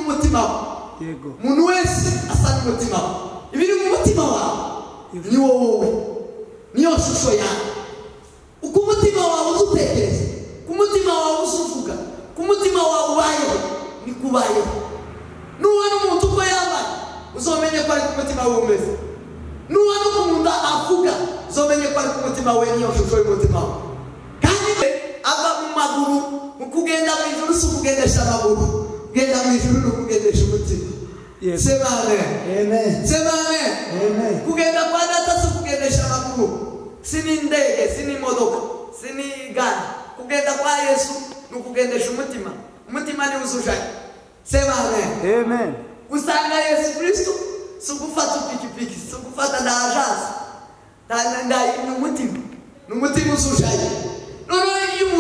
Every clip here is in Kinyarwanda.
mutima wawe yego umuntu wese asa n'umutima we ibiri mu mutima wawe ni wowe wowe niyo shusho yawe uko umutima wawe uzi utekereza ku mutima wawe uzi uvuga ku mutima wawe ubayeho niko ubayeho nubona umuntu uko yambaye uzamenye ko ari ku mutima we umeze nubona ukuntu nda avuga uzamenye ko ari ku mutima we niyo shusho y'umutima we kandi we ava mu maguru mu kugenda mu ijuru si ukugendesha amaguru kugenda mu ijuru ni ukugendesha umutima Yes. sema amen amen sema amen amen kugenda kwa data si ukugendesha amaguru si n'indege si n'imodoka si n'igare kugenda kwa yesu ni ukugendesha umutima umutima ni uzujanye sema amen amen usanga yesu kristo si ugufata ipikipiki si ugufata nda ajanse nda- nda ni umutima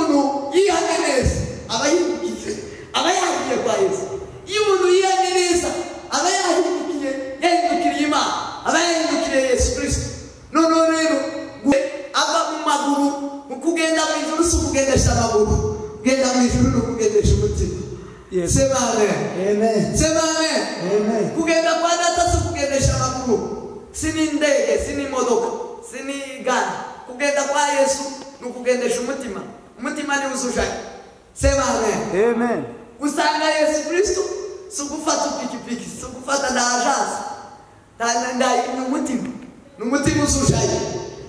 ni umutima uzujanye noneho iyo umuntu yihanye neza aba yihugiye aba yahigiye kwa yesu iyo umuntu yihanye neza aba yahindukiye yahindukiriye imana aba yahindukiriye yesu kristo noneho rero gu- ava mu maguru mu kugenda mu ijuru si ukugendesha amaguru kugenda mu ijuru ni ukugendesha umutima Yes. sema amen amen sema amen amen kugenda kwa data si ukugendesha amaguru si n'indege si n'imodoka si n'igare kugenda kwa yesu ni ukugendesha umutima umutima ni uzujanye sema amen amen usanga yesu kristo si ugufata ipikipiki si ugufata nda ajanse nda- nda ni umutima ni umutima uzujanye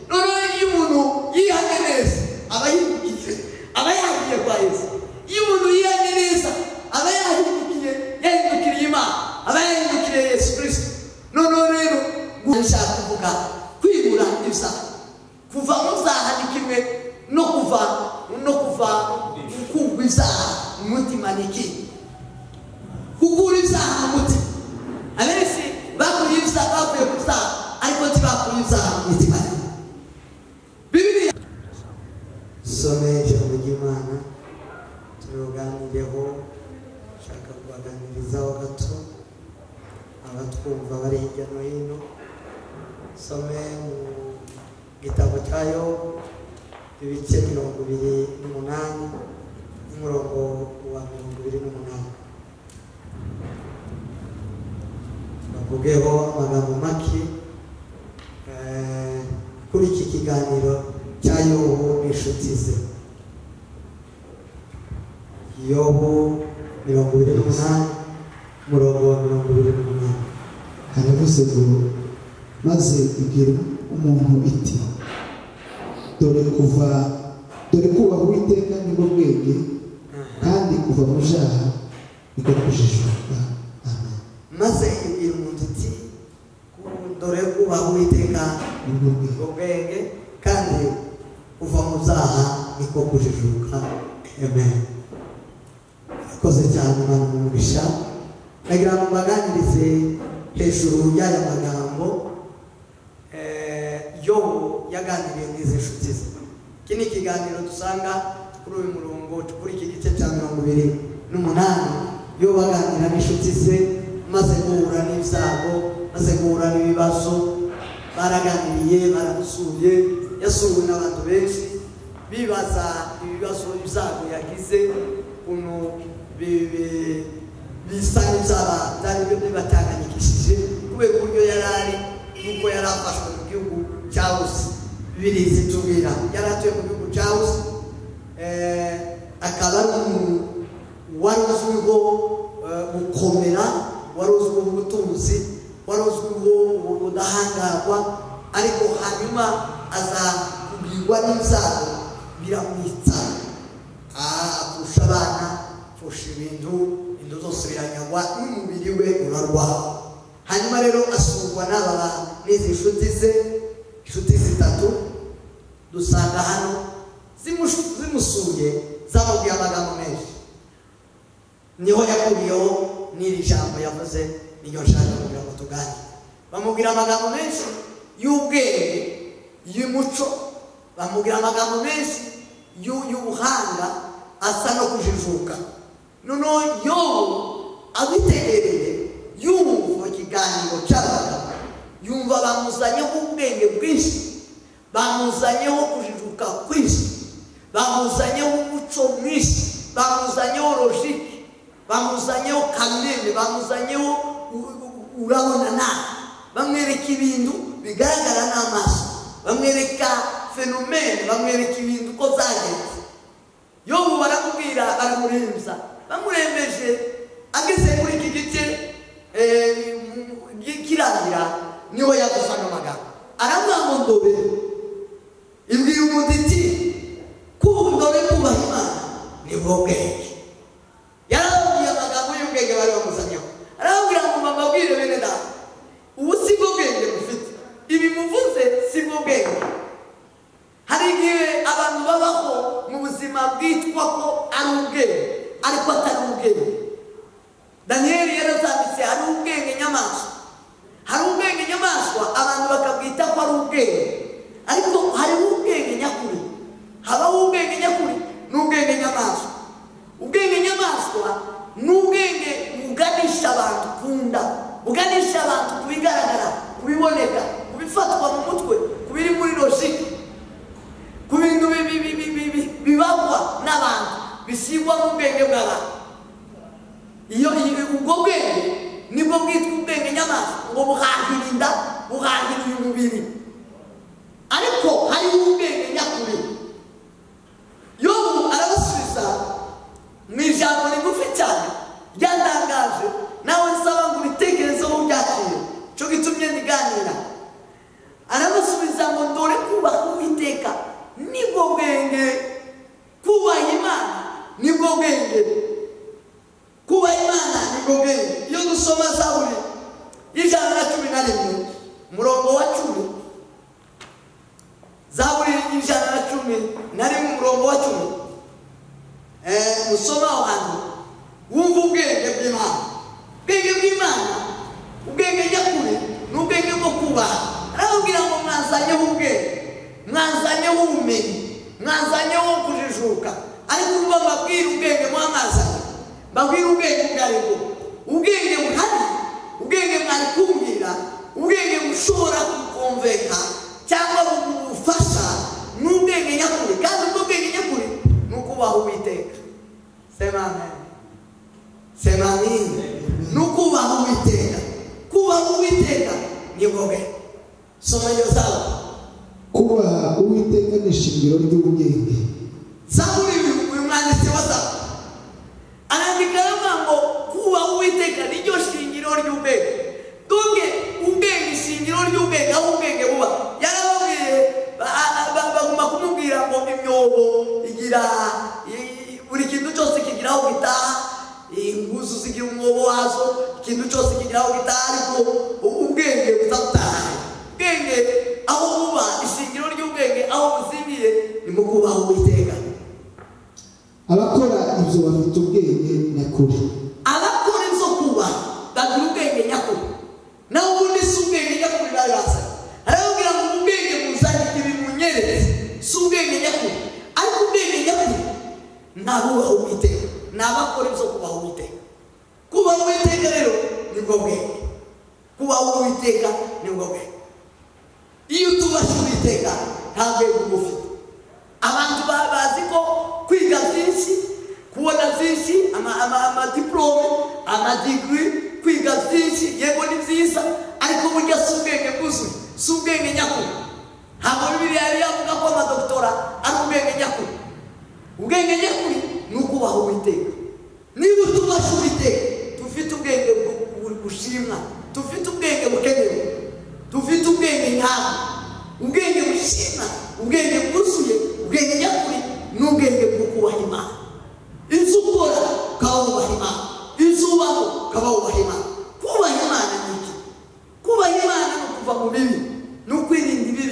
noneho iyo umuntu yihanye neza aba yihugiye aba yahigiye kwa yesu iyo umuntu yihanye neza aba yahindukiye yahindukiriye imana aba yahindukiriye yesu kristo noneho rero ngo- nshaka kuvuga kwibura ibisabwa kuva mu byaha ni kimwe no kuva no kuva mu kugwa ibyaha mu mutima ni ikindi kugura ibyaha mu mutima abenshi bakuriye ibyaha bavuye ku byaha ariko ntibakuriye ibyaha mu mitima yabo bibiliya some ijambo ry'imana turuganireho nshaka kubaganirizaho gato abatwumva bari hirya no hino some mu gitabo cyayo ibice mirongo ibiri n'umunani n'umurongo wa mirongo ibiri n'umunani bavugeho amagambo make eh, kuri iki kiganiro cya yobu n'inshuti ze yobu mirongo ibiri n'umunani umurongo wa mirongo ibiri n'umunani haravuze ngo maze ibwira umuntu iti dore kuva dore kubaha uwiteka nibwo bwenge kandi kuva mu byaha niko kujijuka amen maze ibwira umuntu iti dore kubaha uwiteka nibwo bwenge ubwenge kandi kuva mu byaha niko kujijuka amen akoze cyane mwana umugisha nagira ngo mbaganirize hejuru y'aya magambo eh, yobu yaganiriye n'izi nshuti ze iki ni ikiganiro dusanga kuri uyu murongo kuri iki gice cya mirongo ibiri n'umunani yo baganira n'inshuti ze maze guhura n'ibyago maze guhura n'ibibazo baraganiriye baramusuye yasuwe n'abantu benshi bibaza ibibazo ibyago yagize ukuntu bi- bi- bisa n'ibyaba byari bibacyanganyikishije kubera uburyo yari ari n'uko yari afashwe mu gihugu cya rusi birizi tubwira yari atuye mu gihugu cya rusi eh, akaba ari umuntu wari uzwiho eh, gukomera wari uzwiho ubutunzi wari uzwiho ubudahangarwa ariko hanyuma aza kubwirwa n'ibyago biramwitsa apfusha abana apfusha ibintu ibintu zose biranyagwa n'umubiri we urarwaho hanyuma rero asurwa n'aba ba- n'izi nshuti ze inshuti zitatu dusanga hano zimush- zimusuye zamubwiye amagambo menshi niho yakuriyeho n'iri jambo yavuze n'iryo nshaka kugira ngo tuganire bamubwira amagambo menshi y'ubwenge y'umuco bamubwira amagambo menshi y'u- y'ubuhanga asa no kujijuka noneho yobu abitegereye yumva ikiganiro cy'abagabo yumva bamuzanyeho ubwenge bwinshi bamuzanyeho kujijuka kwinshi bamuzanyeho umuco mwinshi bamuzanyeho logike bamuzanyeho ka amwene bamuzanyeho u- u- urabona nta bamwereka ibintu bigaragara n'amaso bamwereka fenomene bamwereka ibintu uko zagenze yobu baramubwira baramuremza bamurembeje ageze kuri iki gice eh, mu- mu- kirangira niho yavuze ano magambo aravuga ngo ndobe ibwira umuntu iti kuba ndobe kubaha imana ni bwenge yarababwiye amagambo y'ubwenge bari bamuzanyeho arababwira ngo mbabwire bene data ubu si bwo bwenge mufite ibi muvuze si bwo bwenge hari igihe abantu babaho mu buzima bwitwa ko ari ubwenge ariko atari ubwenge daniyeli yarazanditse hari ubwenge nyamaswa hari ubwenge nyamaswa abantu bakabwita ko ari ubwenge ariko hari ubwenge nyakuri habaho ubwenge nyakuri n'ubwenge nyamaswa ubwenge nyamaswa ni ubwenge buganisha abantu ku nda buganisha abantu ku bigaragara ku biboneka ku bifatwa mu mutwe ku biri muri logique ku bintu bi- bi- bi- bi- bi- bibagwa n'abantu bisigwa mu bwenge bw'abantu iyo iyo- ubwo bwenge nibwo bwitwa ubwenge nyamaswa ngo buhahira inda buhahira uyu mubiri ariko hariho ubwenge nyakuri yobu arabasubiza mu ijambo rigufi cyane ryatangaje nawe nsaba ngo uritekerezeho uryakire cyo gitumye ntiganira aramusubiza ngo dore kubaha uwiteka nibwo bwenge kubaha imana nibwo bwenge kuba imana nibwo bwenge iyo dusoma zaburi y'ijana na cumi na rimwe umurongo wa cumi zaburi y'ijana na cumi na rimwe umurongo wa cumi Eh, musoma aho hantu wumva ubwenge bw'imana ubwenge bw'imana ubwenge nyakuri ni ubwenge bwo kubaha arababwira ngo mwanzanyeho ubwenge mwanzanyeho ubumenyi mwanzanyeho kujijuka ariko urwo mbabwira ubwenge mwamazanye mbabwira ubwenge ubwo ari bwo ubwenge buhari ubwenge mwari kumbwira ubwenge bushobora kukumveka cyangwa bugufasha ni ubwenge nyakuri kandi ubwo bwenge nyakuri ni ukubaha uwiteka sema amen semanini ni ukubaha uwiteka kubaha uwiteka ni bobe soma iyo zawe kubaha uwiteka ni ishingiro ry'ubwenge zaburi uyu- uyu mwanditsi wa zaburi arandika aravuga ngo kubaha uwiteka niryo shingiro ry'ubwenge donge ubwenge ishingiro ry'ubwenge aho ubwenge buba yarababwiye ba- ba- ba- bagomba kumubwira ngo imyobo igira i- buri kintu cyose kigira aho gitaha inguzu zigira umwobo wazo ikintu cyose kigira aho gitaha ariko u- ubwenge butatutahaye ubwenge aho buba ishingiro ry'ubwenge aho buzimiye ni mu kubaha uwiteka abakora ibyo bafite ubwenge nyakuri abakora ibyo kuba bagira ubwenge nyakuri nawe ubundi si ubwenge nyakuri bari bazanye arababwira ngo ubwenge buzanye ibi munyereze si ubwenge nyakuri ariko ubwenge nyakuri ni abubaha uwiteka ni abakora ibyo kubaha uwiteka kubaha uwiteka rero nibwo bwenge kubaha uwiteka nibwo bwenge iyo utubasha uwiteka nta bwenge uba ufite abantu ba- bazi ko kwiga byinshi kubona byinshi ama- ama- amadiporome amadigiri kwiga byinshi yego ni byiza ariko burya si ubwenge bwuzuye si ubwenge nyakuri ntabwo bibiri yari yavuga ko amadotora ari ubwenge nyakuri ubwenge nyakuri ni ukubaha uwiteka niba utubasha uwiteka dufite ubwenge bu- bu- bushimwa dufite ubwenge bukenewe dufite ubwenge nyabwo ubwenge bushimwa ubwenge bwuzuye ubwenge nyakuri n'ubwenge bwo kubaha imana inzu ukora ukaba wubaha imana inzu ubaho ukaba wubaha imana kubaha imana ni iki kubaha imana ni ukuva mu bibi ni ukwirinda ibibi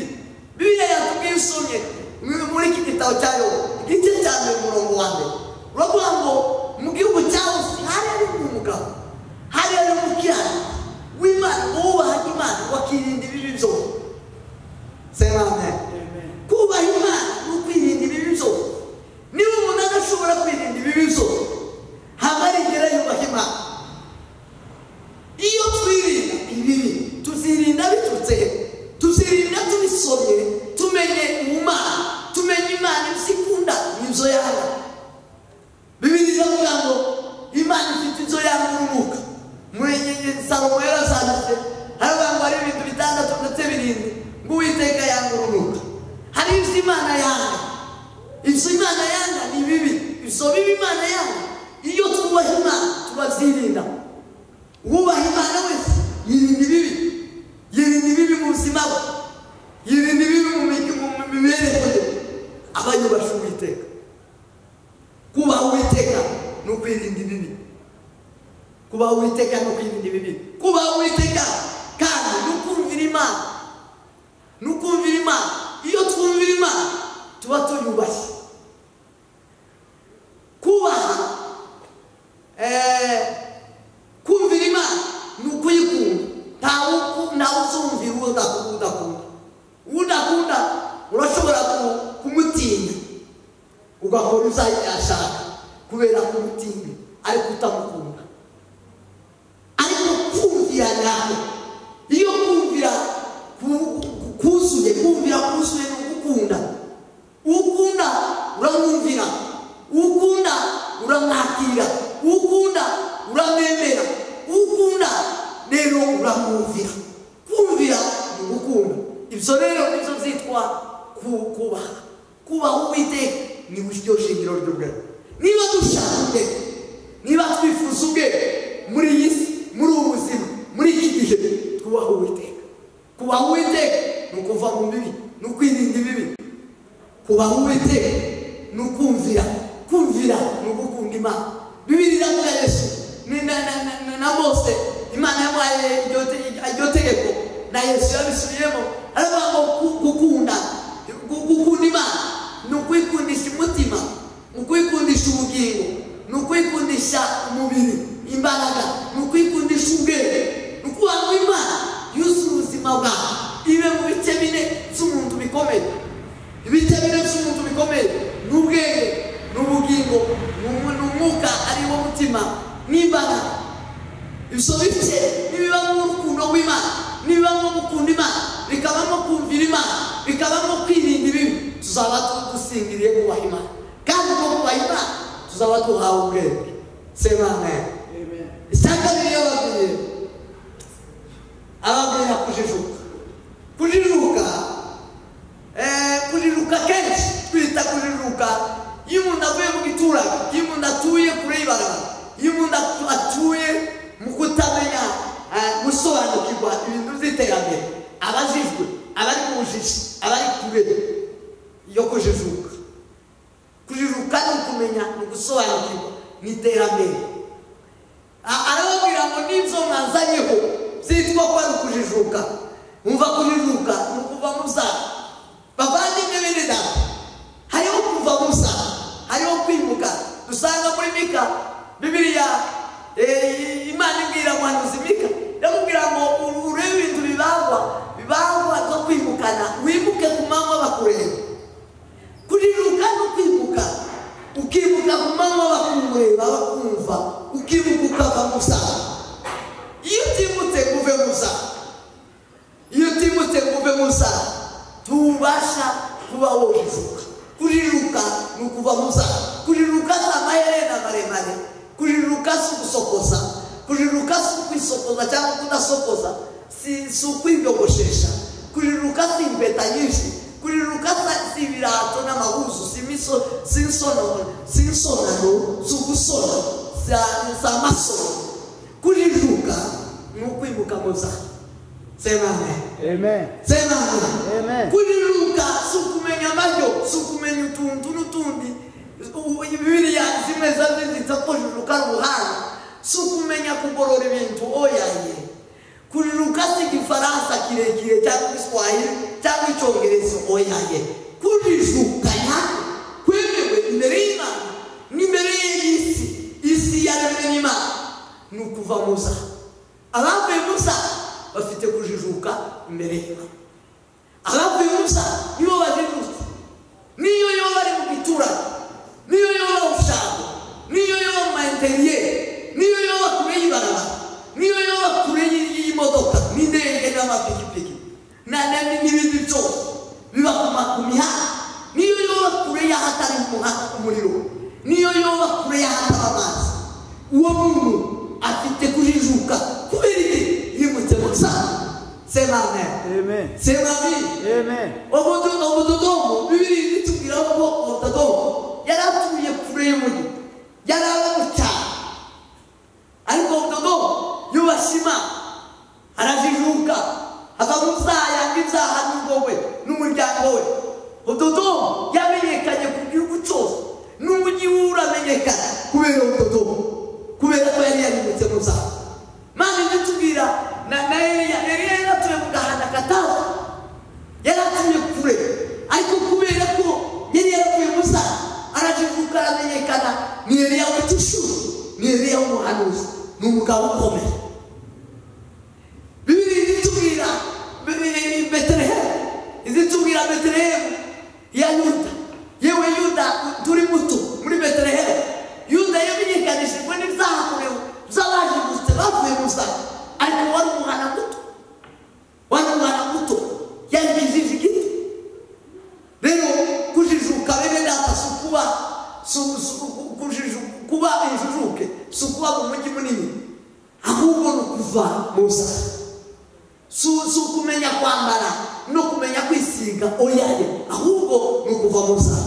bibiliya yatubwiye usomye mu- muri iki gitabo cya yobu igice cya mbere umurongo wa mbere uravuga ngo mu gihugu cya hose hari harimo umugabo hari harimo umukirani w'imana uwubaha imana wakirinda ibibi byose sema amen kubaha imana ni ukwirinda ibibi byose niba umuntu adashobora kwirinda ibibi byose ntabwo arigera yubaha imana salomo yarasanditse hari abantu bari ibintu bitandatu ndetse birindwi ngo uwiteka yanga urunuka hari ibyo imana yanga ibyo imana yanga ni bibi ibyo bibi imana yanga iyo twubaha imana tubabyirinda wubaha imana wese yirinda ibibi yirinda ibibi mu buzima bwe yirinda ibibi mu mi- mu mu mibereho ye abayubasha uwiteka kubaha uwiteka ni ukwirinda ibibi kubaha uwiteka ni ukwirinda ibibi kubaha uwiteka kandi ni ukumvira imana ni ukumvira imana iyo twumvira imana tuba tuyubashye kubaha eh, kumvira imana ni ukuyikunda ntawe uku- ntawe uzumvira uwo udaku- udakunda uwo udakunda urashobora ku- kumutinya ugakora ibyo ashaka kubera kumutinya ariko utamukunda ariko kumvira nawe iyo kumvira ku- ku- kuzuye kumvira kuzuye ni ugukunda ukunda uramwumvira ukunda uramwakira ukunda uramwemera ukunda rero uramwumvira kumvira ni ugukunda ibyo rero nibyo byitwa ku- kubaha kubaha uwiteka ni buryo shingiro ry'ubwenge niba dushaka ubwenge niba twifuza ubwe muri iyi si muri ubu buzima muri iki gihe twubaha uwiteka kubaha uwiteka ni ukuva mu bibi ni ukwirinda ibibi kubaha uwiteka ni ukumvira kumvira ni ugukunda imana bibiri iravuga yesu ni na, na, na, na, na mose imana yamuhaye iryo te- iryo tegeko na yesu yabisubiyemo aravuga ngo ku- gukunda gu- gukunda imana ni ukwikundisha umutima ni ukwikundisha ubugingo ni ukwikundisha umubiri imbaraga ni ukwikundisha ubwenge ni ukuvuga ngo imana yuzuye ubuzima bwawe ibe mu bice bine by'umuntu bikomeye ibice bine by'umuntu bikomeye ni ubwenge ni ubugingo ni umu- ni umwuka ari wo mutima n'imbaraga ibyo bice nibibamo urukundo rw'imana nibibamo gukunda imana bikabamo kumvira imana bikabamo kwirinda ibibi tuzaba tu- dusingiriye kubaha imana kandi ubwo kubaha imana tuzaba duhawe ubwenge semane isanga niyo babwiye ababwira kujijuka kujijuka eh, kujijuka kenshi twita kujijuka iyo umuntu avuye mu giturage iyo umuntu atuye kure y'ibarabara iyo umuntu atu- atuye mu kutamenya eh, gusobanukirwa ibintu by'iterambere abajijwe abari mu bujiji abari kure yo kujijuka kujijuka ni ukumenya ni ugusobanukirwa ni iterambere A- arababwira ngo n'ibyo mwazanyeho byitwa ko ari ukujijuka mwumva kujijuka ni ukuva mu byaha bavandimwe bene data hariho kuva mu byaha hariho kwimuka dusanga muri mika bibiliya eh, imana ibwira muhanuzi mika yamubwira ngo uru- urebe ibintu bibagwa bibagwa zo kwimukana wimuke ku manywa bakureba kujijuka no kwimuka ukimuka ku manywa bakumureba bakumva ukimuka ukava mu byaha iyo utimutse ngo uve mu byaha iyo utimutse ngo uve mu byaha ntubasha kuba wojijuka kujijuka ni ukuva mu byaha kujijuka si amaherena maremare kujijuka si ugusokoza kujijuka si ukwisokoza cyangwa kudasokoza si si ukwiyogoshesha kujijuka si impeta nyinshi kujijuka si- si ibirato n'amahuzu si imiso si insono si insonano si ugusona si a- si amasono kujijuka ni ukwimuka mu byaha sema amen Amen. sema Amen. kujiruka si ukumenya amajyo si ukumenya utuntu n'utundi U- bibiliya zimwe zabizitse ko jiruka ari ubuhanga si ukumenya kugorora ibintu oyaye kujiruka si igifaransa kirekire cyangwa igiswahili cyangwa icyongereza oyaye kujijukanya kwemewe imbere y'imana n'imbere y'isi isi yaremwe n'imana ni ukuva mu zaha abavuye mu zaha bafite kujijuka imbere y'imana abavuye musa nibo bazindutse niyo yo bari mu giturage niyo yo bawushaka niyo yo mu mainteriyeri niyo yo kure y'ibarabara niyo yo kure y'i- y'imodoka n'indege n'amapikipiki na- na- n'ibindi byose biba ku ma- ku mihanda niyo yo kure y'ahatari umuha- umuriro niyo yo kure y'ahatari amazi uwo muntu afite kujijuka kubera iki amen Amen. sema amen Amen. omuntu omudodomu bibiri bitubwira ko omudodomu yari atuye kure y'umugi yari aba mu cyaro ariko omudodomu yubashye imana arajijuka akaba uzaya ibyaha n'ubwo we n'umuryango we omudodomu yamenyekanye ku gihugu cyose n'umugi we uramenyekana kubera omudodomu kubera ko yari yarimutse mu byaha maze ibyo tubwira na na Eliya Eliya yari atuye mu gahanda katazi yari atuye kure ariko kubera ko yari yaravuye gusa arajivuka aramenyekana ni eliya w'igishuru ni eliya w'umuhanuzi ni umugabo ukomeye bibiri izitubwira betelehemu izitubwira betelehemu ya yuda yewe yuda turi muto muri betelehemu yuda yamenyekanishijwe n'ibyahakorewe by'abajijutse bavuye gusa ariko wari umuhana muto wari umwana muto yari kijiji gito rero kujijuka bene data si ukuba si- si- ku- kujiju- kuba injijuke si ukuba mu mujyi munini ahubwo ni ukuva mu nzara si si ukumenya kwambara no kumenya kwisiga oyaye ahubwo ni ukuva mu nzara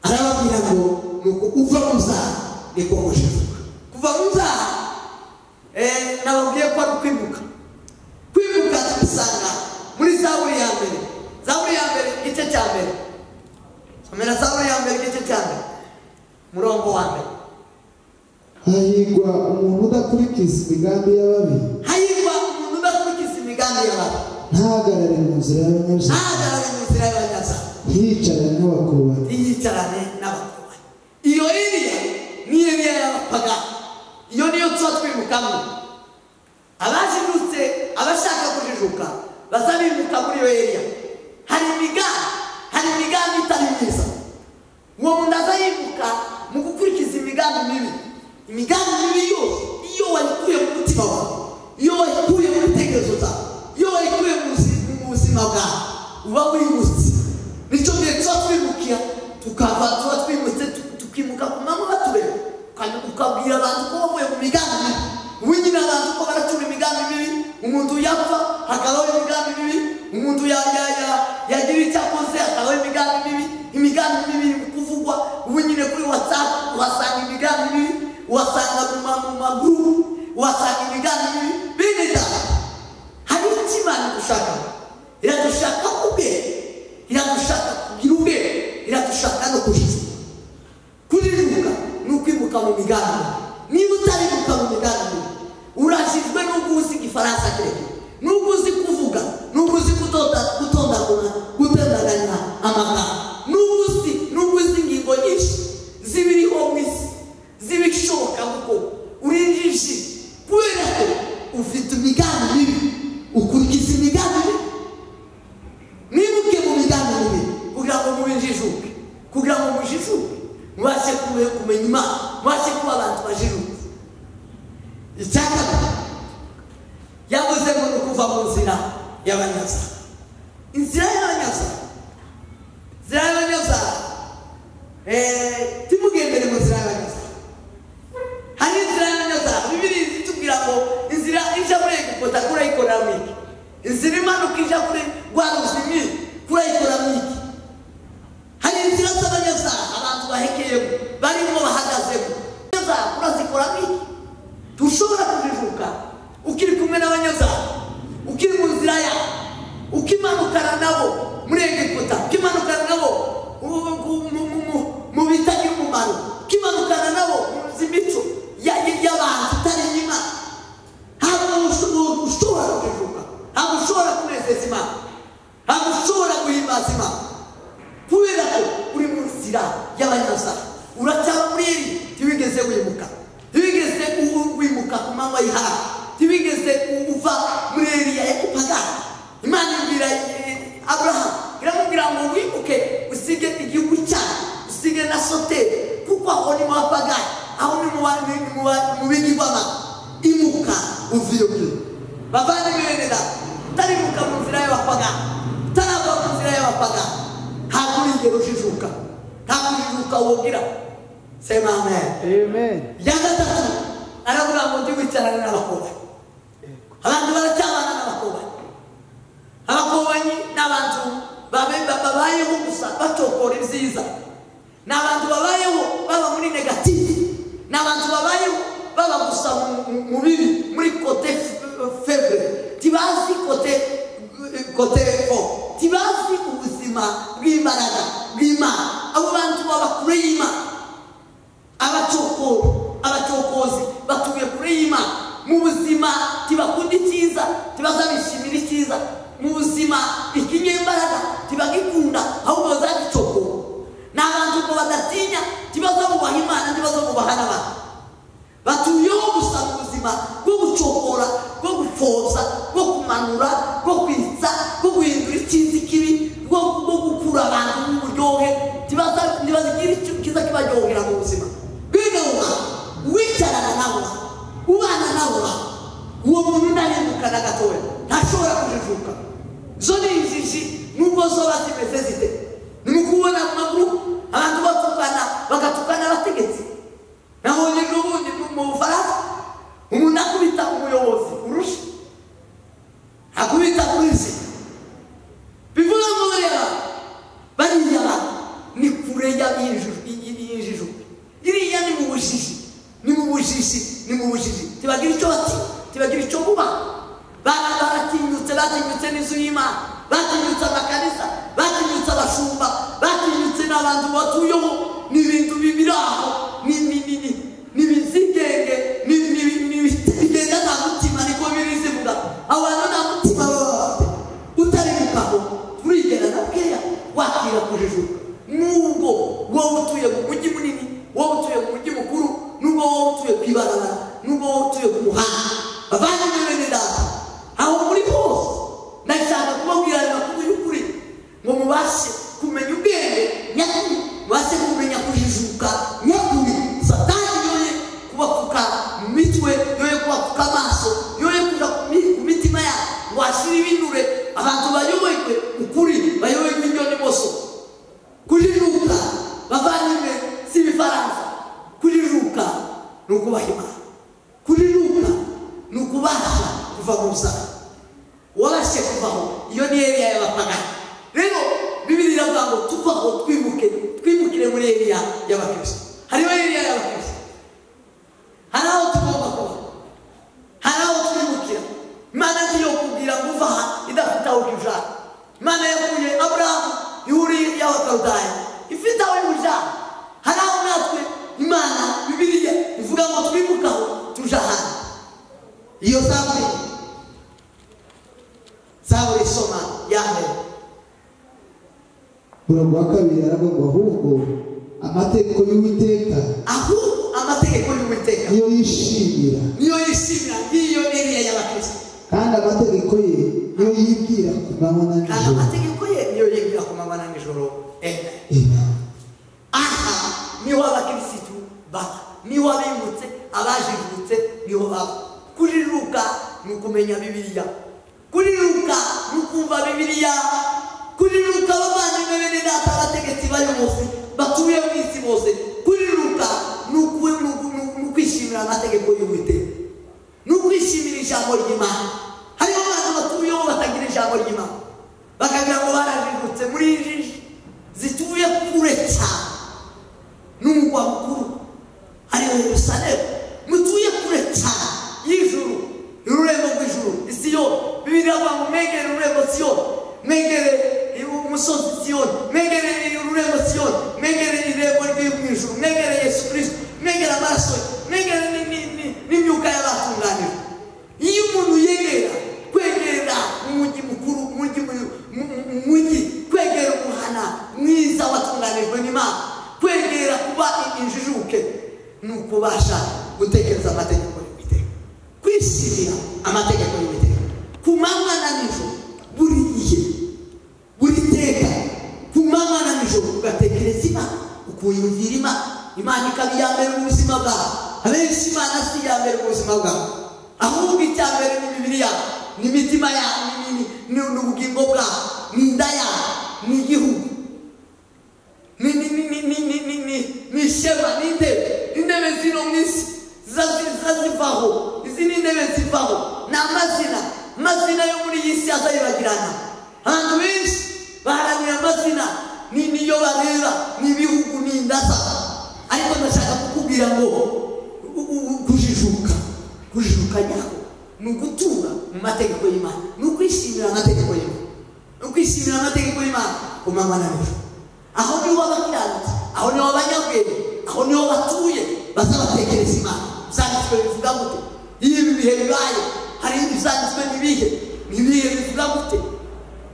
arababwira ngo ni uku uva mu byaha niko kujijuka kuva mu byaha eh, nababwiye ko ari ukwimuka kwimuka tubisanga muri zaburi ya mbere zaburi ya mbere igice cya mbere somera zaburi ya mbere igice cya mbere umurongo wa mbere hahirwa umuntu udakurikiza imigambi y'ababi hahirwa umuntu udakurikiza imigambi y'abantu ntahagarare mu nzira y'abanyabuzaga ntahagarare mu nzira y'abanyazaha yicara nk'abakubanyi yiyicarane n'abakubanyi iyo iriya ni iriya y'abapagani iyo niyo tuba twimukamo abajijutse abashaka kujijuka baza bimuka muri iyo iriya hari imigambi hari imigambi itari myiza uwo muntu aza yimuka mu gukurikiza imigambi mibi imigambi mibi yose iyo wayikuye mu mutima wawe iyo wayikuye mu bitekerezo zawe iyo wayikuye mu buzi- mu buzima bwawe uba wibutse nicyo gihe tuba twimukira tukava tuba twimutse tu- tukimuka ku manywa tureba Kandi ukabwira abantu ko wavuye mu migambi mibi wigira abantu ko baratura imigambi mibi umuntu yapfa hakabaho imigambi mibi umuntu ya- ya- ya- yagira icyo akoze hakabaho imigambi mibi imigambi mibi iri kuvugwa ubu nyine kuri watsapu uhasanga imigambi mibi uhasanga mu ma- mu magurupu uhasanga imigambi mibi bene data hari icyo imana idushaka iradushaka ubwenge iradushaka kugira ubwenge iradushaka no kujijuka kuriruka ni ukwimuka mu migambi niba utarimuka mu migambi urashijwe n'ubwo uzi igifaransa kirekire n'ubwo uzi kuvuga n'ubwo uzi kudoda gutondagura gutondaganya amagambo n'ubwo uzi n'ubwo uzi ingingo nyinshi zibiriho mu isi zibishoboka kuko urinjije kubera ko ufite imigambi mibi ukurikiza imigambi mibi mwibuke mu migambi mibi kugira ngo mubijijuke kugira ngo mujijuke mubashe kube- kumenya imana mubashe kuba abantu bajijuke icya kabiri yavuze ngo ni ukuva mu nzira y'abanyazaha inzira y'abanyazaha inzira y'abanyazaha eh, timugendere mu nzira y'abanyazaha hari inzira y'abanyazaha bibiri zitubwira ngo inzira ija muri egiputa kuri ekonomike inzira imanuka ija kuri rwa ruzimi kuri ekonomike hari inzira z'abanyazaha abantu bahekeyemo barimo bahagazemo abanyazaha urazikoramo iki ntushobora kujijuka ukiri kumwe n'abanyazaha ukiri mu nzira yawe ukimanukana nabo muri egiputa ukimanukana nabo mu- mu- mu- mu- mu- mu bitagira umumaro ukimanukana nabo mu nzi imico ya- ya- y'abantu itari y'imana ntabwo usho- ushobora kujijuka ntabwo ushobora kunezeza imana ntabwo ushobora guhimbaza imana kubera ko uri mu nzira y'abanyazaha uracyaba muri iri ntibigeze wimuka ntibigeze u- wimuka ku manywa y'ihaha ntibigeze u- uva muri iriya ekupagani imana ibwira eh, aburahamu iramubwira ngo wimuke usige igihugu cyawe usige na soteri kuko aho ni mu bapagani aho ni mu ba- ni mu ba- mu bigirwamana imuka uva iyo ngiyo bavandimwe bene data utarimuka mu nzira y'abapagani utarava mu nzira y'abapagani ntabwo urigera ujijuka ntabwo ujijuka wogira sema amen Amen. iya gatatu aravuga ngo jya wicarana n'abakobwa abantu baracyabana n'abakobwa bw'imbaraga bw'imana abo bantu baba kure y'imana abacokora abacokozi batuye kure y'imana mu buzima ntibakunda icyiza ntibazabishimira icyiza mu buzima ikinyembaraga ntibagikunda ahubwo bazagicokora ni abantu ngo badatinya ntibazabubaha imana ntibazabubaha n'abantu batuyeho gusa mu buzima bwo gucokora bwo gupfobya bwo kumanura bwo kwitsa bwo guhindura icyiza ikibi bwo bwo gukura abantu mu buryohe ntibaza- ntibazigire icyo cyiza kibaryohera mu buzima bwino uba wicarana nawe ubana nawe uwo muntu ntarengukana gatoya ntashobora kujijuka zo ni injiji nubwo zoba zimeze zite ni ukubona mu maguru abantu batukana bagatukana abategetsi nabonye ejo bundi mu- mu bufaransa umuntu akubita umuyobozi urusha akubita polisi bivuze ngo bareba bariya bantu ni kure y'abinjuru- y- y- y'injijuka iriya ni mu bujiji ni mu bujiji ni mu bujiji tibagira icyo bati tibagira icyo kuba Bara- baratinyutse batinyutse n'inzu y'imana batinyutse amakanisa batinyutse abashumba batinyutse n'abantu batuyeho ni ibintu bibiri aho ni ni ni ni ni bizigenge ni ni ni- ni bigenda nta mutima niko biri zivuga abantu nta mutima baba bafite utari gukaho turigera na bweya wakira kujijuka nubwo wowe utuye mu mujyi munini wowe utuye mu mujyi mukuru nubwo wowe utuye ku ibarabara nubwo wowe utuye ku muhanda bavandimwe bene data aho muri hose ndashaka kubabwira ayo makuru y'ukuri ngo mubashe kumenya ubwenge nyakuri mubashe kumenya kujijuka nyakuri satani yoye kubapfuka mu mitwe yoye kubapfuka amaso yoye kujya ku mi- ku mitima yabo ngo hashire ibinure abantu bayoborwe ukuri bayoborwe indyo n'imoso kujijuka bavandimwe si ibifaransa kujijuka ni ukubaha imana kujijuka ni ukubasha kuva mu busaka warashe kuvaho iyo ni eriya y'abapagani rero bibiri iravuga ngo tuvaho twimuke twimukire muri eriya y'abakristo hariho eriya y'abakristo hari aho tugomba kuba hari aho twimukira imana ngiyo kubwira ngo uva aha idafite aho ujana imana yakuye aburahamu yuriye y'abakaludaya ifite aho ujana hari aho natwe imana bibiriya ivuga ngo twimukaho tuja ahandi iyo zaburi zawe soma ya mbere umurongo wa kabiri aravuga ngo ahubwo amategeko y'uwiteka ahubwo amategeko y'uwiteka niyo yishimira niyo yishimira ngiyo iriya y'abakristo kandi amategeko ye niyo yibwira ku manywa na kandi nijoro amategeko ye niyo yibwira ku mabana nijoro enda Amen. aha niho abakirisitu baba niho abimutse abajijutse niho baba kuriruka ni ukumenya bibiliya kuriruka ni ukumva bibiliya kuriruka abavandimwe bene data abategetsi bayo bose batuye mu isi bose kuriruka ni uku- ni uku- ni uku- ni ukwishimira amategeko y'uwiteka ni ukwishimira ijambo ry'imana hariho abantu batuyeho batagira ijambo ry'imana bakagira ngo barajijutse muri injiji zituye kure cyane n'umugwa mukuru hariho yerusalemu mutuye kure cyane y'ijuru ururembo rw'ijuru isiyo bibiri avuga ngo mwegere ururembo siyoni mwegere umusozi siyoni mwegere ururembo siyoni mwegere irembo ryo mu ijuru mwegere yesu kirisito mwegere amaraso ye mwegere ni- ni- ni- n'imyuka y'abatunganijwe iyo umuntu yegera kwegera umujyi mukuru umujyi mu- mu- mu- mujyi kwegera umuhana mwiza watunganijwe n'imana kwegera kuba injijuke ni ukubasha gutekereza amategeko y'uwiteka kwishimira amategeko y'uwiteka ku manywa na nijoro buri gihe uriteka ku manywa na nijoro ugatekereza imana ukuyumvira imana imana ikaba iya mbere mu buzima bwawe abenshi imana si iya mbere mu buzima bwawe ahubwo icya mbere ni imibiri yawe ni imitima yawe ni- ni- ni ni ubugingo bwawe ni inda yawe ni igihugu ni ni ni ni ni ni ni ni ni ishema ni intebe intebe zino mu isi ziza- ziza zivaho izi ni intebe zivaho ni amazina amazina yo muri iyi si azayibagirana abantu benshi baharanira amazina ni niyo bareba ni ibihugu ni indasa ariko ndashaka kukubwira ngo u- u- u- kujijuka kujijuka nyako ni ugutura mu mategeko y'imana ni ukwishimira amategeko y'imana ni ukwishimira amategeko y'imana ku manywa na nijoro aho niho abakiranutsi aho niho abanyabwenge aho niho batuye bazabatekereza imana ibyanditswe bivuga gute iyo ibi bihe bibaye hari ibyanditswe n'ibihe n'ibihe bivuga gute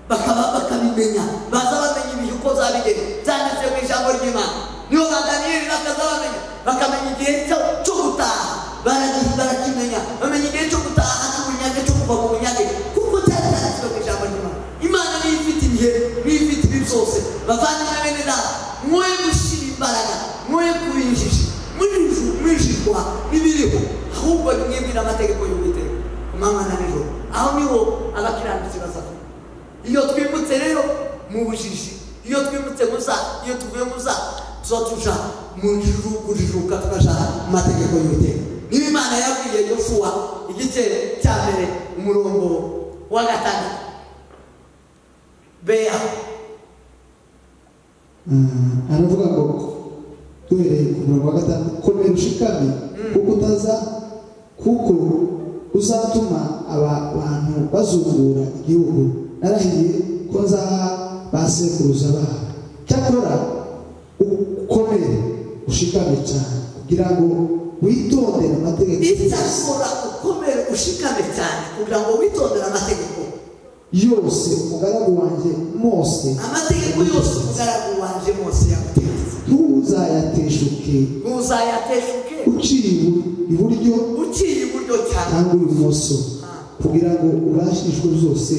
bakaba bakabimenya baza bamenya ibihe uko zabigenza byanditswe mu ijambo ry'imana niho baganirira bakazabamenya bakamenya igihe cyo cyo gutaha baragi- barakimenya bamenya igihe cyo gutaha cy'ubunyage cyo kuva mu bunyage kuko cyari cyanditswe mu ijambo ry'imana imana niyo ifite ibihe niyo ifite ibi byose bavandimwe bene data mwoye gushyira imbaraga mwoye kuba injiji mwinji- mwinjirwa n'ibiriho ahubwo mwibwira amategeko y'uwiteka ku manywa na nijoro aho niho abakiranutsi bazavuga iyo twimutse rero mu bujiji iyo twimutse muza iyo tuvuye muza tuba tuja mu ijuru kujijuka tukaja mu mategeko y'uwiteka niba imana yabwiye yosuwa igice cya mbere umurongo wa gatandatu beya Ah, aravuga ngo duhereye ku murongo wa gatanu komera ushikame kuko utaza kuko uzatuma aba bantu bazungura igihugu narahiye ko nzaha ba sekuruza babo cyakora ukomere ushikame cyane kugira ngo witondere amategeko yose- icyakora ukomere ushikame cyane kugira ngo witondere amategeko yose umugaragu wanjye mose amategeko yose umugaragu wanje mose yagutegetse ntuzayateshuke ntuzayateshuke uciye ibu- iburyo uciye iburyo cyane cyangwa ibumoso kugira ngo ubashishwe byose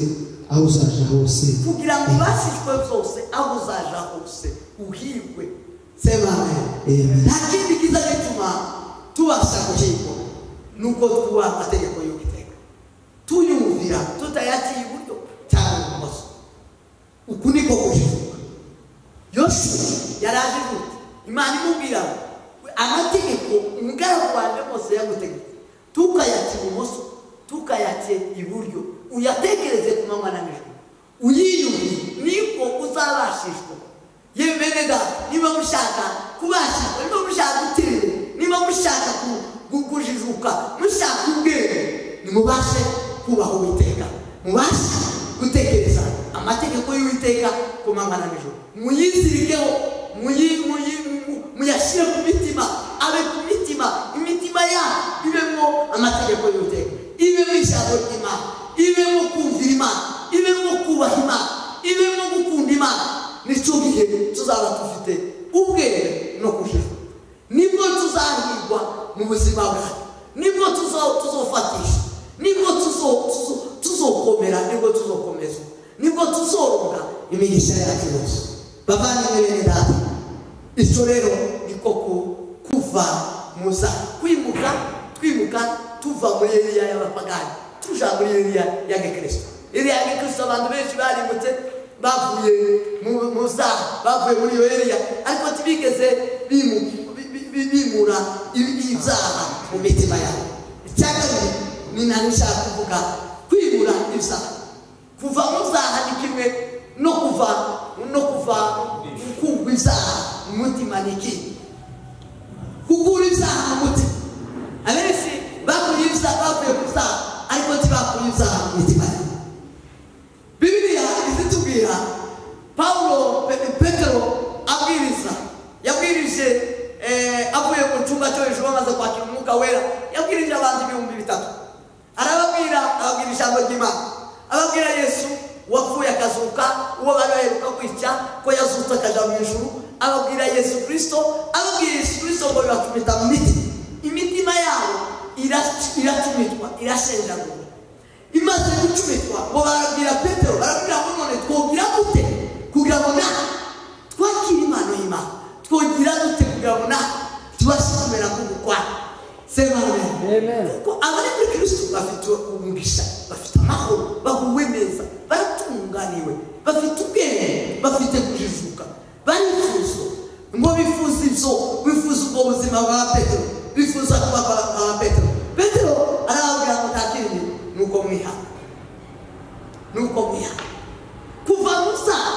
aho uzaja hose kugira ngo ubashishwe byose aho uzaja hose uhirwe sema amen Amen. nta kindi kiza gituma tubasha guhirwa nuko tuba amategeko y'uwiteka tuyumvira tutayaciye iburyo cyangwa ibumoso uku niko kujijuka yose yaraje gute imana imubwira ngo amategeko umugaragu wanjye bose yagutegetse tukayaca ibumoso tukayace iburyo uyatekereze ku manywa na nijoro uyiyumvire niko uzabashishwa yewe bene data niba mushaka kubashishwa niba mushaka gutera niba mushaka ku- gu- kujijuka mushaka ubwenge nimubashe kubaha uwiteka mubashe gutekereza amategeko y'uwiteka ku manywa na nijoro muyizirikeho muyi- muyi- mu- muyashyire ku mitima abe ku mitima imitima yanyu ibemo amategeko y'uwiteka ibemo ijambo ry'imana ibemo kumvira imana ibemo kubaha imana ibemo gukunda imana nicyo gihe tuzaba dufite ubwenge no kujijuka nibwo tuzahirwa mu buzima bwacu nibwo tuzo- tuzofatisha nibwo tuzo- tuzo- tuzokomera nibwo tuzokomezwa nibwo tuzoronga imigisha yacu yose bavandimwe bene data icyo rero niko ku- kuva muza kwimuka twimuka tuva muri eliya y'abapagani tuja muri eliya ya gikristo eliya ya gikristo abantu benshi barimutse bavuye mu- muza bavuye muri iyo eliya ariko ntibigeze bimuka bi- bi- bimura ibi- ibyaha mu mitima yabo icya kabiri ni nari nshaka kuvuga kwimura ibyaha kuva mu byaha ni kimwe no kuva no kuva kumva ibyaha mu mutima ni ikindi kugura ibyaha mu mutima abenshi bakuye ibyaha bavuye ku byaha ariko ntibakuye ibyaha mu mitima yabo bibiriya izitubwira pawulo Pe- petero abwiriza yabwirije eh, avuye mu cyumba cyo hejuru bamaze kwakira umwuka wera yabwirije abantu ibihumbi bitatu arababwira ababwira ijambo ry'imana ababwira yesu wapfuye akazuka uwo bari baheruka kwica ko yazutse akaja mu ijuru ababwira yesu kirisito ababwira yesu kirisito ngo bibacumita mu miti imitima yabo irac- iracumitwa irashenjagura imaze gucumitwa ngo barabwira petero barabwira ngo none twogira dute kugira ngo natwe twakire impano y'imana twogira dute kugira ngo natwe tubashe kumera nk'umukwana Amen. kuko abari muri kristo bafite umugisha bafite amahoro baguwe neza baratunganiwe bafite ubwenge bafite kujijuka barifuza ngo bifuza ibyo bifuza ubwo buzima bwa petero bifuza kuba aba- aba petero petero arababwira ngo nta kindi ni uko mwihana nuko mwihana kuva mu byaha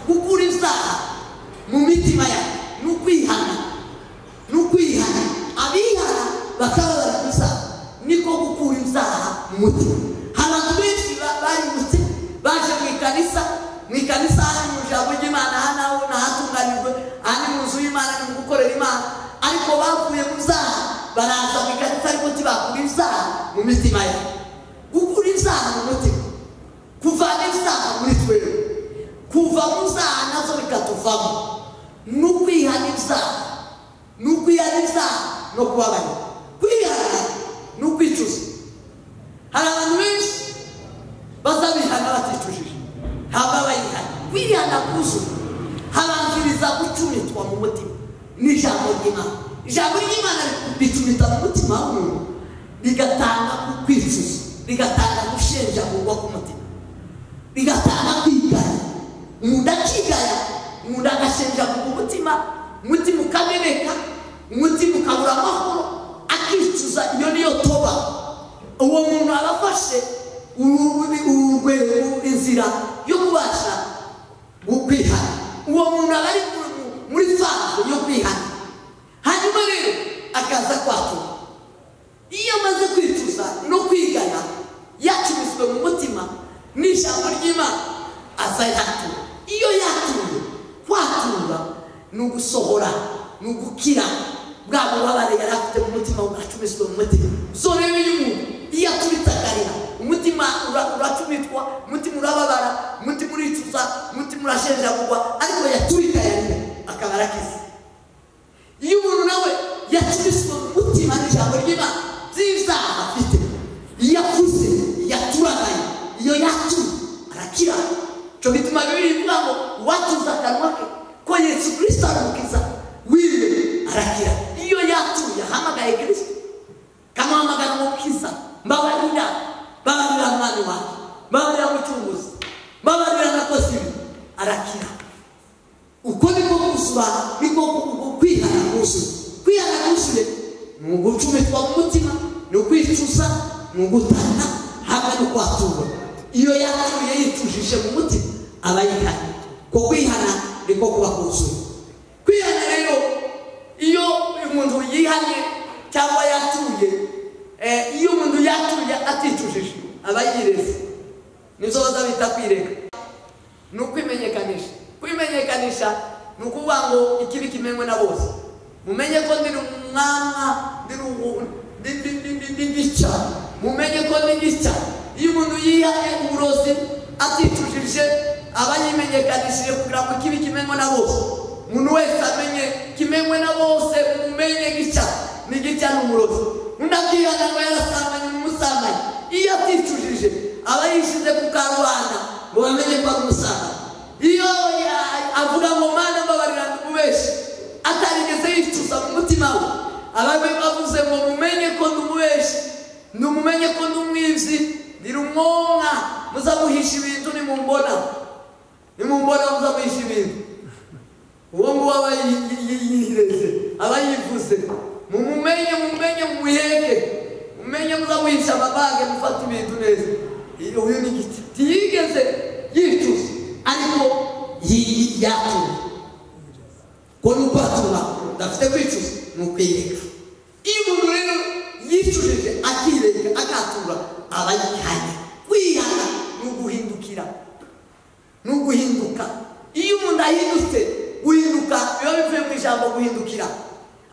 gukura ibyaha mu mitima yawe ni ukwihana ni ukwihana abihana bakaba bari ku byaha niko gukura ibyaha mu mutima hari abantu benshi ba- barimutse baje mu ikanisa mu ikanisa hari mu ijambo ry'imana aha naho ni ahatunganyijwe batunganijwe aha ni mu nzu y'imana ni mu gukorera imana ariko bavuye mu byaha baraza mu ikarita ariko ntibakura ibyaha mu mitima yawe gukura ibyaha mu mutima kuvana ibyaha muri twebwe kuva mu byaha nazo bikatuvamo ni ukwihana ibyaha ni ukwihana ibyaha no kubabara kwihana ni ukwicuza hari abantu benshi bazabihana baticujije ntabwo abayihana kwihana kuzuye habanziriza gucumitwa mu mutima ni ijambo ry'imana ijambo ry'imana ricumita mu mutima w'umuntu rigatanga kwicuza rigatanga gushenjagurwa k'umutima rigatanga kwigaya umuntu akigaya umuntu agashenjagurwa umutima umutima ukameneka umutima ukabura amahoro akicuza iyo niyo toba uwo muntu aba afashe urwego inzira yo kubasha kwihana uwo muntu aba ari muri fako yo kwihana hanyuma rero akaza kwatura iyo amaze kwicuza no kwigana yacuruzwe mu mutima n'ijambo ry'imana aza yatura iyo yatuye kwatura ni ugusohora ni ugukira bwa bubabare yari afite mu mutima ugacumiswe mu mutima so rero iyo umuntu iyo atubitakarira umutima uracumitwa umutima urababara umutima uricuza umutima urashenjagurwa ariko yatubikayarira akaba arakize iyo umuntu nawe yacumiswe mu mutima n'ijambo ry'imana by'ibyaha afite iyo akuze yaturagaye iyo yatuye arakira cyo bituma bibiri bivuga ngo uwatuza akanwa ke ko yesu kirisito aramukiza wiwe arakira iyo yatuye ahamagaye kirisito kamuhamagara umukiza mbabarira mbabarira mwana wawe mbabarira mucunguzi mbabarira nakoze ibi arakira uko niko kuzuba niko kwihana kuzuye kwihana kuzuye ni ugucumitwa mu mutima ni ukwicuza ni ugutana hamwe no kwatura iyo yatuye yicujije mu mutima aba yihana ko kwihana niko kuba kuzuye kwihana rero iyo umuntu yihanye cyangwa yatuye iyo umuntu yatuye aticujije aba yireze nibyo bazabita kwireka ni ukwimenyekanisha kwimenyekanisha ni ukuvuga ngo ikibi kimenywe na bose mumenye ko ndi umwana ndi gica mumenye ko ndi gica iyo umuntu yihaye uburozi atitujije aba yimenyekanishije kugira ngo ikibi kimenywe na bose umuntu wese amenye kimenywe na bose mumenye gica ni gica ni umurozi undi akihana ngo yarasambanye umusambanye iyo atitujije aba yishyize ku karubanda ngo bamenye ko ari umusambanyi iyo avuga ngo mwana mbabarira ndumubeshi atarigeze yicuza mu mutima we ababe bavuze ngo mumenye ko ndumubeshi ndumumenye ko ndumwibyi ndi rumwonka muzamuhisha ibintu nimumbona nimumbona muzamuhisha ibintu uwo nguwo aba yihireze aba yivuze mumumenye mumenye mumuheke mumenye muzamuhisha amabage mufata ibintu neza uyu ni igiti ntiyigeze yicuza ariko yatuye ko ni ukwatura udafite kwicuza ni ukwireka iyo umuntu rero yicujije akireka akatura aba yihanye kwihana ni uguhindukira ni uguhinduka iyo umuntu ahindutse guhinduka biba bivuye mu ijambo guhindukira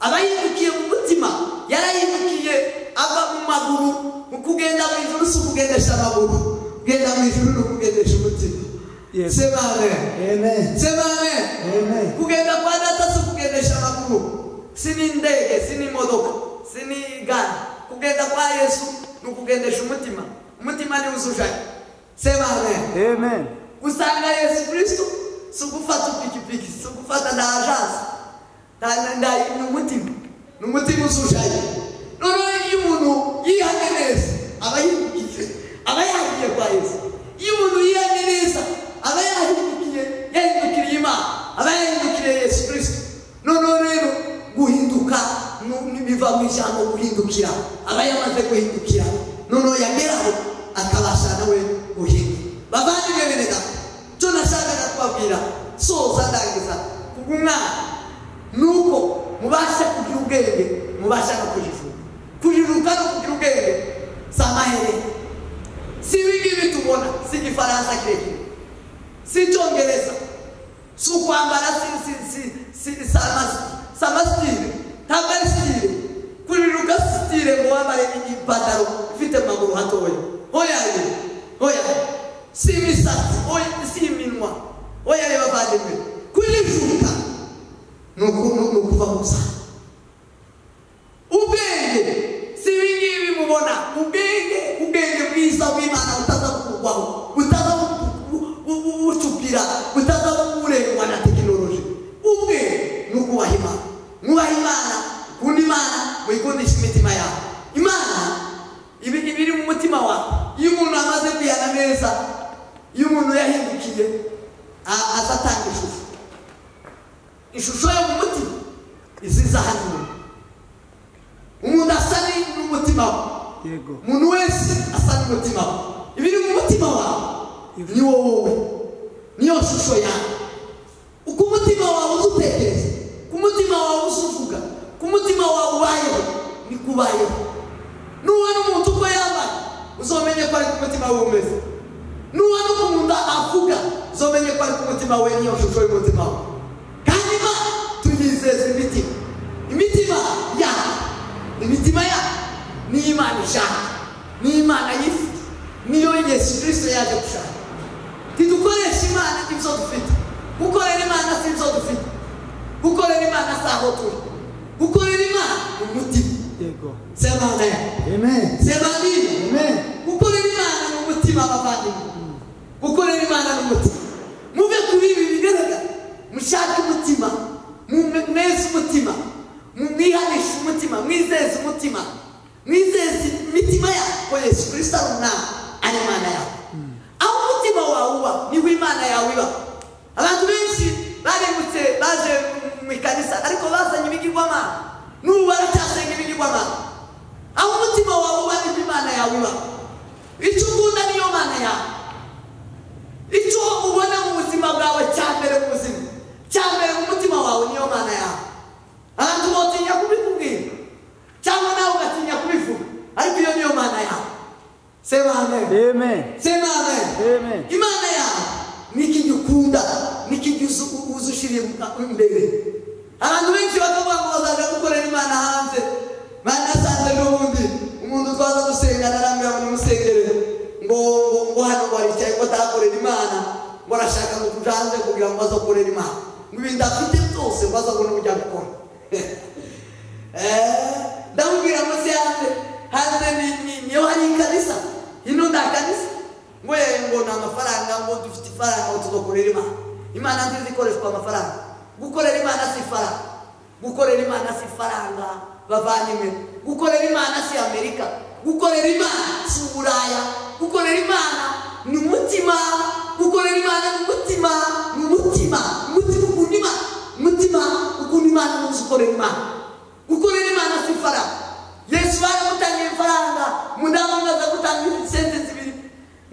aba yihindukiye mu mutima yarahindukiye ava mu maguru mu kugenda mu ijuru si ukugendesha amaguru kugenda mu ijuru ni ukugendesha umutima Yes. sema amen Amen. sema amen Amen. kugenda kwa data si ukugendesha amaguru si n'indege si n'imodoka si n'igare kugenda kwa yesu ni ukugendesha umutima umutima ni uzujanye sema amen Amen. gusanga yesu kristo si ugufata ipikipiki si ugufata nda ajanse nta nda ni umutima ni umutima uzujanye noneho iyo umuntu yihanye neza aba yihugiye aba yahigiye kwa yesu iyo umuntu yihanye neza aba yahindukiye yahindukiriye imana aba yahindukiriye yesu kristo noneho rero guhinduka nu- ni- biva mu ijambo guhindukira aba yamaze guhindukira noneho yageraho akabasha nawe guhinduka bavandimwe bene data cyo nashakaga kubabwira soza ndangiza kubw'umwana nuko mubasha kugira ubwenge mubasha no kujijuka kujijuka no kugira ubwenge si amaherere si ibingibi tubona si igifaransa kirekire si icyongereza si ukwambara si si si si samasi samasitire ntabwo ari sitire kurira ugasitire ngo wambare ipantaro ifite amaguru hatoya oya ye oya si imisatsi oya si iminwa oya ye bavandimwe kurijuka ni ukuva mu byaha ubwenge si ibi ngibi mubona ubwenge ubwenge bwiza bw'imana butaza kukurwaho butaza bucupira butaza burengwa na tekinoloji ubwe ni ukubaha imana mwubaha imana ukunda imana muyikundisha imitima yawe imana ibi ibiri mu mutima wawe iyo umuntu amaze kwihana neza iyo umuntu yahindukiye aza atanga ishusho ishusho yo mu mutima iziza hano umuntu asa n'umutima we umuntu wese asa n'umutima we ibiri mu mutima wawe ni wowe niyo shusho yawe uko umutima wawe uza utekereza ku mutima wawe uza uvuga ku mutima wawe ubayeho ni kubayeho nubona umuntu uko yambaye uzamenye ko ari ku mutima we umeze nubona uko umuntu avuga uzamenye ko ari ku mutima we niyo shusho y'umutima we kandi imana tuyizeza imitima imitima yawe imitima yawe niyo imana ishaka niyo imana yifuza niyo yesu kirisito yaje gushaka ntidukoreshe imana ibyo dufite gukorera imana si ibyo dufite gukorera imana si aho turi gukorera imana umutima sema amen sema amen gukorera imana ni umutima abavandimwe gukorera imana ni umutima muve kuri ibi bigaragara mushake umutima mweze umutima mwihanishe umutima mwizeze umutima mwizeze imitima yawe ko yesu kirisito ari umwana ari imana yawe aho umutima wawe uba niho imana yawe iba abantu benshi baremutse baje mu ikanisa ariko bazanye ibigirwamana n'ubu baracyasenga ibigirwamana aho umutima wawe uba niho imana yawe iba icyo ukunda niyo mana yawe icyo ubona mu buzima bwawe cya mbere mu buzima cya mbere mu mutima wawe niyo mana yawe abantu botinya kubikubwira cyangwa nawe ugatinya kubivuga ariko iyo niyo mana yawe sema amen amen sema amen amen imana yawe nikijukunda nikijuzushiriye imbere abantu benshi bakavuga ngo bazaja gukorera imana hanze banasanze n'ubundi umuntu twaza gusengana arambwira ngo nimusengere ngo ngo ngo hano baricaye ngo atakorera imana ngo arashaka ngo kuja hanze kugira ngo azokorera imana ngo ibintu afite byose ngo azabone uburyo abikora ndamubwira munsi hanze hanze niyo hari ikanisa ino nta kanisa we ngo ni amafaranga ngo dufite ifaranga ngo tugakorera imana imana nziza ikoreshwa amafaranga gukorera imana si ifaranga gukorera imana si ifaranga bavandimwe gukorera imana si amerika gukorera imana si uburaya gukorera imana ni umutima gukorera imana ni umutima ni umutima umutima ukunda imana umutima ukunda imana n'uzi ukorera imana gukorera imana si ifaranga yesu baramutangiye ifaranga umudamu umwe aza gutanga sente zibiri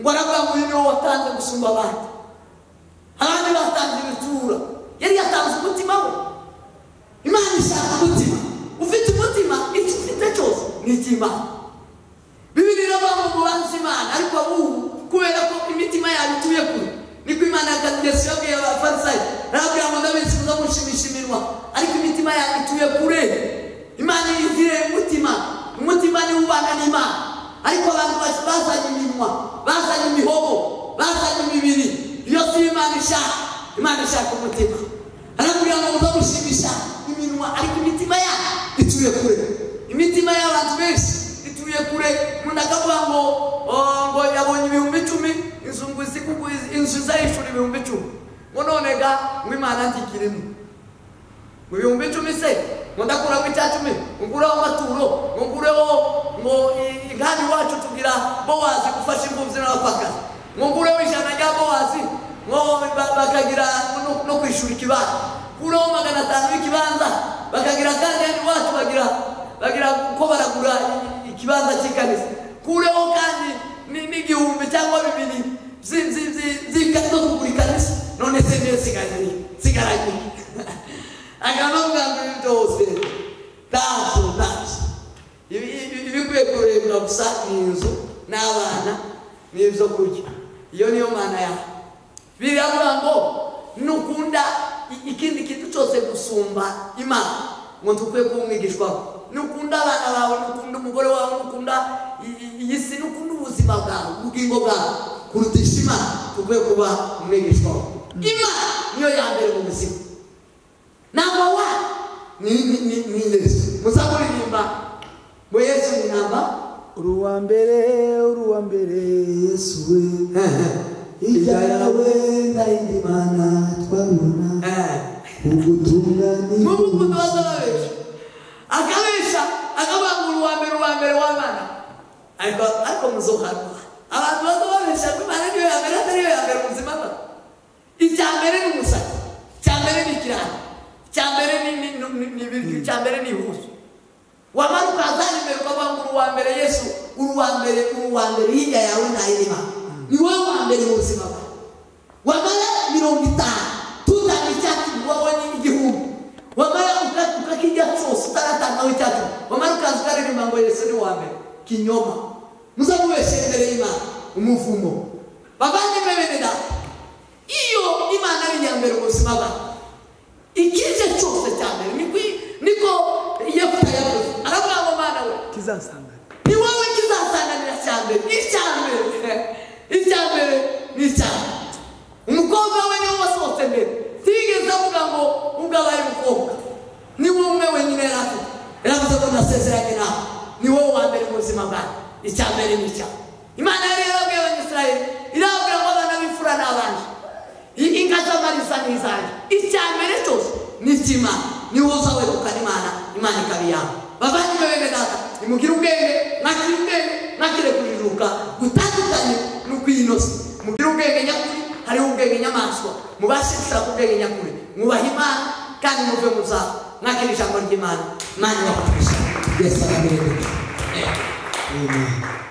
ngo aravuga ngo uyu niwo watanze gusumba abandi abandi batanze ibitura yari yatanze umutima we imana ishaka umutima ufite umutima icyo ufite cyose ni icy'imana bibiri iravuga ngo mubanze imana ariko ubu kubera ko imitima yabo ituye kure niko imana yesu yabwiye abafarisayo arabwira ngo ndabizi muzamushimisha iminwa ariko imitima yabo ituye kure imana yizire umutima umutima niwo ubana n'imana ariko abantu bazanye iminwa bazanye imihobo bazanye imibiri iyo si imana ishaka imana ishaka umutima aramubwira ngo muze gushimisha iminwa ariko imitima ya ituye kure imitima y'abantu benshi ituye kure umuntu akavuga ngo ngo yabonye ibihumbi icumi inzu ngo izi kuko inzu izayishura ibihumbi icumi ngo none ga ngo imana ntikirimo ngo ibihumbi icumi se ngo ndakuramo icya cumi ngureho amaturo ngo ngureho ngo ingani iwacu tugira bowazi gufasha imfubyi n'abapfakazi ngo ngureho ijana rya bowazi ngo bakagira no kwishyura ikibanza ngureho magana atanu y'ikibanza bakagira kandi hano iwacu bagira bagira ko baragura ikibanza cy'ikanisa ngureho kandi n'igihumbi cyangwa bibiri zo kugura ikanisa none se niyo sigaranye sigaranye akavuga ngo ibi byose ntacyo ntacyo ibikwiye kurebwa gusa ni inzu n'abana n'ibyo kurya iyo niyo mana yawe biravuga ngo nukunda i- ikindi kintu cyose gusumba imana ngo ntukwiye kuba umwigishwaho nukunda abana bawe nukunda umugore wawe nukunda i- i- iyi si nukunda ubuzima bwawe ubugingo bwawe kurutisha imana tukwiye kuba umwigishwaho imana niyo ya mbere mu buzima namba wa ni ni ni ni yesu muzakuririmba ngo yesu ni namba uruwa mbere uruwa mbere yesu we hirya yawe ndayindi mana twabona ubutungane n'ubu ukuntu baza babesha akabesha akabangura uwa mbere uwa mbere w'abana ariko ariko muzohanwa abantu baza babesha ko imana niyo ya mbere atariyo ya mbere mu buzima bwawe icya mbere ni umusatsi icya mbere ni ikirahani icya mbere ni ni ni ni- ni ibiryo icya mbere ni ihuzu wamara ukazana imbere ukabangura uwa mbere yesu uruwa mbere uruwa mbere hirya yawe ntayirima ni wowe wa mbere mu buzima bwawe wamara mirongo itanu tutanga icyatsi wowe ni igihumbi wamara uka- ukakijya cyose utaratangaho icyatsi wamara ukaza ukaririmba ngo yesu ni uwa mbere kinyoma muzamubeshe imbere y'imana umuvumo bavandimwe bene data iyo imana ari iya mbere mu buzima bwawe ikije cyose cya mbere niko niko yefuta yavuze aravuga ngo mana we kizasanga ni wowe kizasanganira cya mbere icya mbere icya mbere ni icya mbere umukobwa we niwe wasohotse mbere tigeze avuga ngo ubwo abaye umukobwa ni wowe umwe wenyine yari afite yaravuze ngo nasezeranye nawe ni wowe wa mbere mu buzima bwawe icya mbere ni icya mbere. imana yari yarabwiye abanyisirayeli irababwira ngo abana b'imfura ni abanje I- inka z'amarisa ni izanjye icya mbere cyose ni icy'imana niwe uzawegukana imana imana ikaba iyawe bavandimwe bene data nimugire ubwenge mwakire ubwenge mwakire kujijuka gutandukanye no kwiyinosa mugire ubwenge nyakuri hariho ubwenge nyamaswa mubashe gushaka ubwenge nyakuri mwubahe imana kandi muve mu zaho mwakire ijambo ry'imana imana ibafashe yesu arabereka amen